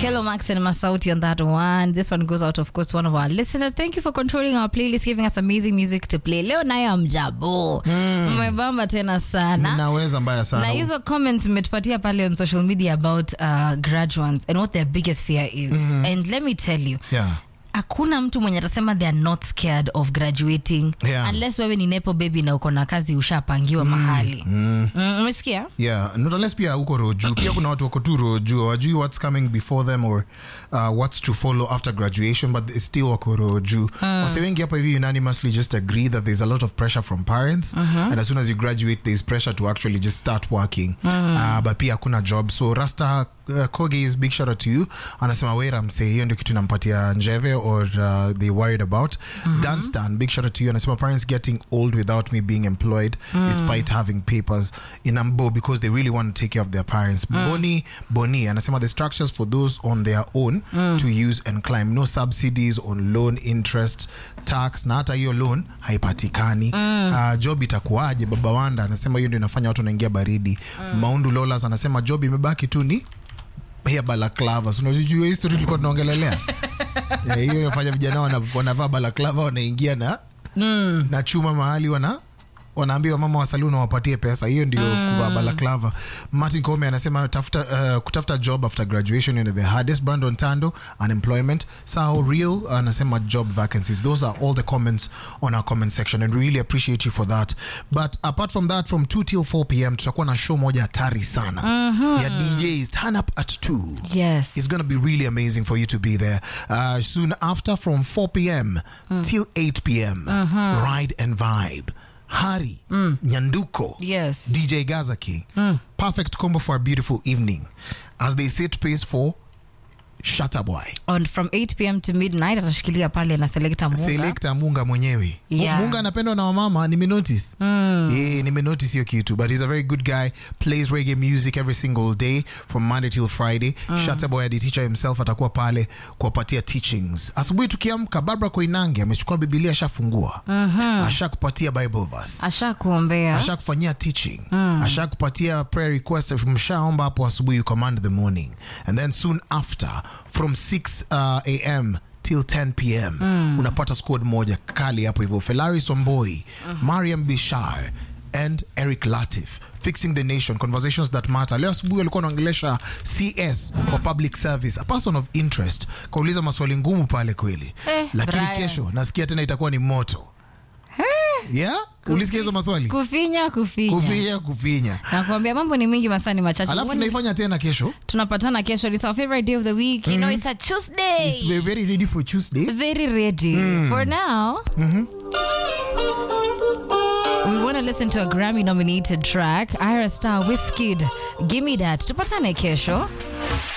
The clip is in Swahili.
Hello, Max and Masauti on that one. This one goes out, of course, to one of our listeners. Thank you for controlling our playlist, giving us amazing music to play. Leo nayo mjabo mmebamba tena sana naweza mbaya na sana hizo comments mmetupatia pale on social media about uh, graduates and what their biggest fear is and let me tell you yeah. hakuna mtu mwenye atasema they are not scared of graduating Yeah. unless wewe ni nepo baby na uko na kazi ushapangiwa mahali Mm, umesikia yeah not unless pia uko roju pia kuna watu wako tu roju hawajui what's coming before them or uh, what's to follow after graduation but they still wako roju wase wengi hapa hivi unanimously just agree that there's a lot of pressure from parents and as soon as you graduate there's pressure to actually just start working uh, but pia hakuna job so rasta uh, koge is big shout out to you anasema wera msee hiyo ndio kitu inampatia njeve or uh, they worried about danstan big shout out to you anasema parents getting old without me being employed despite having papers in ambo because they really want to take care of their parents boni boni anasema the structures for those on their own to use and climb no subsidies on loan interest tax na hata hiyo loan haipatikani uh, job itakuwaje baba wanda anasema hiyo ndio inafanya watu wanaingia baridi maundu lolas anasema job imebaki tu ni pia balaklava So, unajua hiyo history tulikuwa tunaongelelea Eh, hiyo inafanya vijana wana- wanavaa balaklava wanaingia na na chuma mahali wana wanaambiwa mama wa saluni wapatie pesa hiyo ndio kuvaa balaklava martin kome anasema tafuta, uh, kutafuta job after graduation is the hardest brandon tando unemployment sao real anasema job vacancies those are all the comments on our comment section and really appreciate you for that but apart from that from 2 till 4 pm tutakuwa na show moja hatari sana ya djs turn up at 2 yes It's going to be really amazing for you to be there. Uh, soon after, from 4 p.m. till 8 p.m., Ride and Vibe. Hari, Nyanduko, yes DJ Gazaki. Perfect combo for a beautiful evening as they set pace for Shatta Boy. on from 8 pm to midnight atashikilia pale na selecta munga Selecta Munga mwenyewe. Yeah. Munga anapendwa na wamama, nimenotice. Yeah, nimenotice hiyo kitu. But he's a very good guy, plays reggae music every single day from Monday till Friday. Shatta Boy the teacher himself atakuwa pale kuwapatia teachings. Asubuhi tukiamka Barbara Koinange amechukua Biblia ashafungua. Ashakupatia Bible verse. asha kuombea ashakufanyia teaching ashakupatia prayer request mshaomba hapo asubuhi you command the morning and then soon after from 6 uh, am till 10 pm unapata squad moja kali hapo hivyo felaris wamboi mariam bishar and eric latif fixing the nation conversations that matter leo asubuhi walikuwa wanaongelesha cs wa public service a person of interest kauliza maswali ngumu pale kweli Eh, lakini Brian. kesho nasikia tena itakuwa ni moto yeah ulisikia hizo maswali kufinya kufinya kufinya kufinya nakuambia mambo ni mingi masani machache alafu When- tunaifanya tena kesho tunapatana kesho it's our favorite day of the week you know it's a tuesday It's very, very ready for tuesday very ready for now we want to listen to a grammy nominated track ira star whiskid gimme that tupatane kesho